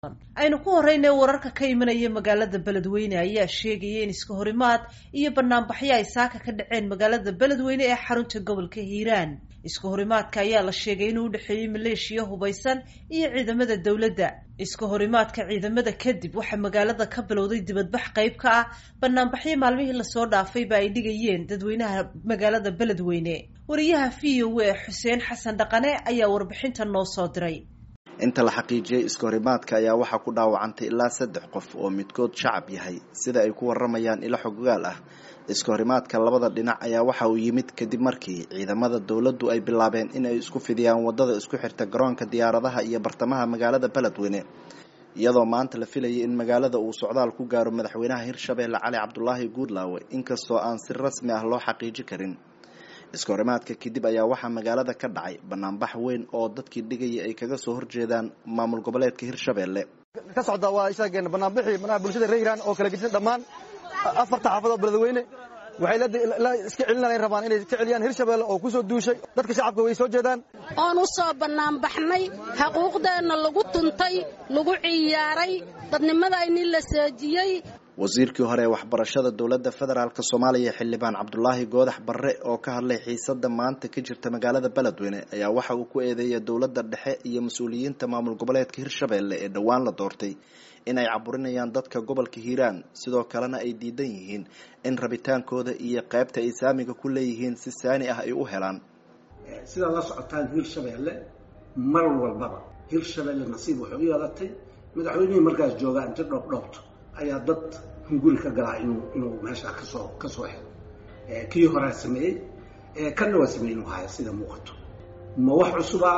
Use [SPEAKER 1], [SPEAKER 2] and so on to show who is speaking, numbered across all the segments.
[SPEAKER 1] aynu ku horeyna wararka ka imanaya magaalada beledweyne ayaa sheegaya in iska horimaad iyo banaanbaxyo ay saaka ka dhaceen magaalada beledweyne ee xarunta gobolka hiiraan iska horimaadka ayaa la sheegay inuu udhexeeyey maleeshiya hubaysan iyo ciidamada dowladda iska horimaadka ciidamada kadib waxaa magaalada ka bilowday dibadbax qayb ka ah banaanbaxyo maalmihii lasoo dhaafayba ay dhigayeen dadweynaha magaalada beledweyne wariyaha v o a xuseen xasan dhaqane ayaa warbixinta noo soo diray
[SPEAKER 2] inta la xaqiijiyey iska horimaadka ayaa waxaa ku dhaawacantay ilaa saddex qof oo midkood shacab yahay sida ay ku waramayaan ilo xoggaal ah iska horimaadka labada dhinac ayaa waxa uu yimid kadib markii ciidamada dowladdu ay bilaabeen in ay isku fidiyaan wadada isku xirta garoonka diyaaradaha iyo bartamaha magaalada beledweyne iyadoo maanta la filayay in magaalada uu socdaal ku gaaro madaxweynaha hirshabeelle cali cabdulaahi guudlaawe inkastoo aan si rasmi ah loo xaqiiji karin iska horimaadka kadib ayaa waxaa magaalada ka dhacay banaanbax weyn oo dadkii dhigaya ay kaga soo horjeedaan maamul goboleedka hirshabeelle
[SPEAKER 3] ka socda waa ishaageen banaanbixii manaha bulshada reer hiiraan oo kala gedisan dhammaan afarta xaafadoo beledweyne waxay la iska celinay rabaan inay iska celiyaan hirshabeelle oo kusoo duushay dadka shacabka way soo jeedaan
[SPEAKER 4] oon u soo bannaanbaxnay xaquuqdeenna lagu tuntay lagu ciyaaray dadnimadayni la seejiyey
[SPEAKER 2] wasiirkii hore ee waxbarashada dowladda federaalk soomaaliya xildhibaan cabdulaahi goodax barre oo ka hadlay xiisada maanta ka jirta magaalada beledweyne ayaa waxa uu ku eedeeyay dowladda dhexe iyo mas-uuliyiinta maamul goboleedka hirshabeelle ee dhowaan la doortay in ay caburinayaan dadka gobolka hiiraan sidoo kalena ay diidan yihiin in rabitaankooda iyo qaybta ay saamiga ku leeyihiin si saani ah ay u helaan
[SPEAKER 5] sidaad la socotaan hirshabeelle mar walbaba hirshabeelle nasiib waxay u yeelatay madaxweynihii markaas joogaa inta dhoobdhoobto ayaa dad hunguri ka galaa inuu inuu meeshaa kasoo ka soo helo kii horaa sameeyey kanna waa sameeyey inuu haya sida muuqato ma wax cusubaa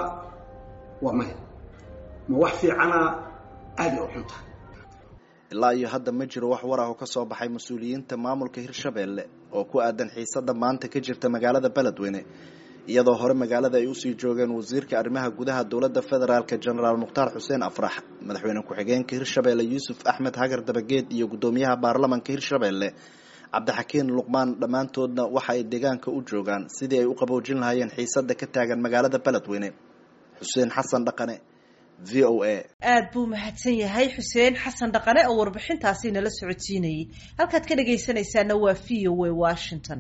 [SPEAKER 5] waa maya ma wax fiicanaa aada u xunta
[SPEAKER 2] ilaa iyo hadda ma jiro wax war ah oo kasoo baxay mas-uuliyiinta maamulka hirshabeelle oo ku aadan xiisada maanta ka jirta magaalada beledweyne iyadoo hore magaalada ay usii joogeen wasiirka arrimaha gudaha dowladda federaalk genaraal mukhtaar xuseen afrax madaxweyne ku-xigeenka hirshabeelle yuusuf axmed hagar dabageed iyo guddoomiyaha baarlamanka hirshabeelle cabdixakiin luqmaan dhammaantoodna waxa ay deegaanka u joogaan sidii ay u qaboojin lahaayeen xiisada ka taagan magaalada beledweyne xuseen xasan dhaqane v o a
[SPEAKER 1] aada buu mahadsan yahay xuseen xasan dhaqane oo warbixintaasi nala socodsiinayay halkaad ka dhagaysanaysaana waa v o a washington